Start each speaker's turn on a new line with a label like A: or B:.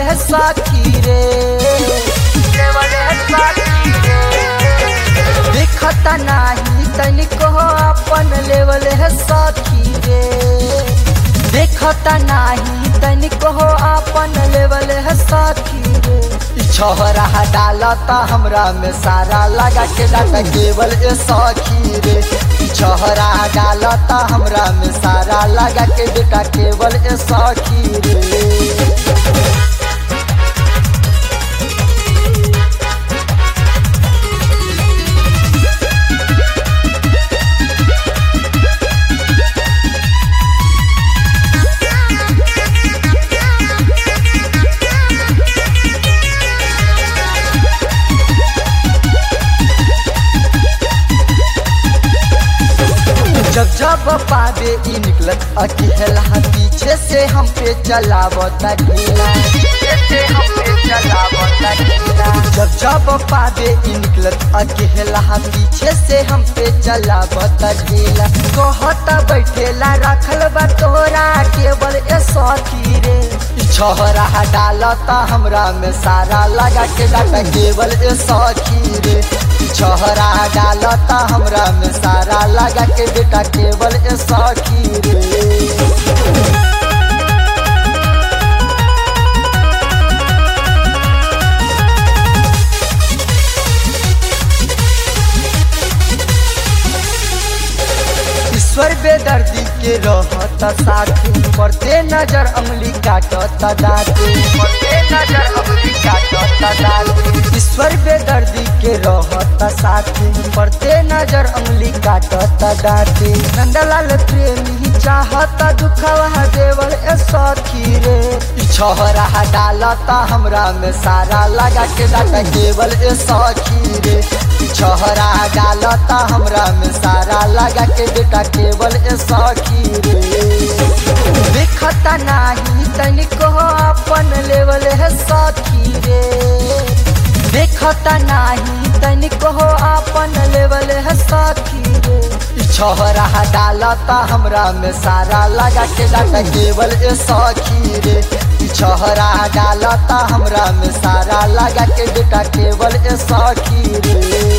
A: है साखी रे देवल है साखी रे देखता नाही तनिको अपन लेवल है साखी रे देखता नाही तनिको अपन लेवल है साखी रे ई छोहरा डालता हमरा में सारा लगा के डाटा केवल ए साखी रे ई छोहरा डालता हमरा में सारा लगा के डाटा केवल ए साखी रे जब जब पावे ई निकलत अकेला पीछे से हम पे चलावता ढीला पीछे से हम पे चलावता ढीला जब जब पावे ई निकलत अकेला पीछे से हम पे चलावता ढीला कहता बैठेला रखल बा तोरा केवल ए सखी रे ई छोहरा डालता हमरा में सारा लगा के डाटा केवल ए सखी रे ई छोहरा डालता हमरा में सारा लगा के बेटा केवल ए सखी रे ईश्वर बेदर्दी के रहता साथी पड़ते नजर अंगली काटता दाते पड़ते नजर अंगली काटता दाते ईश्वर बेदर्दी के रहता साथी पड़ते नजर अंगली काटता दाते नंदलाल प्रेमी चाहता दुखवा देवल ए सखी रे ई छोहरा डालता हमरा में सारा लगा के डाटा केवल ए सखी रे ई छोहरा डालता हमरा में सारा लगा के बेटा केवल ए सखी रे देखता नाही तनिको अपन लेवल है सखी रे देखता नाही तनिको अपन लेवल है सखी रे ई छोहरा डालता हमरा में सारा लगा के डाटा केवल ए सखी रे ई छोहरा डालता हमरा में सारा लगा के बेटा केवल ए सखी रे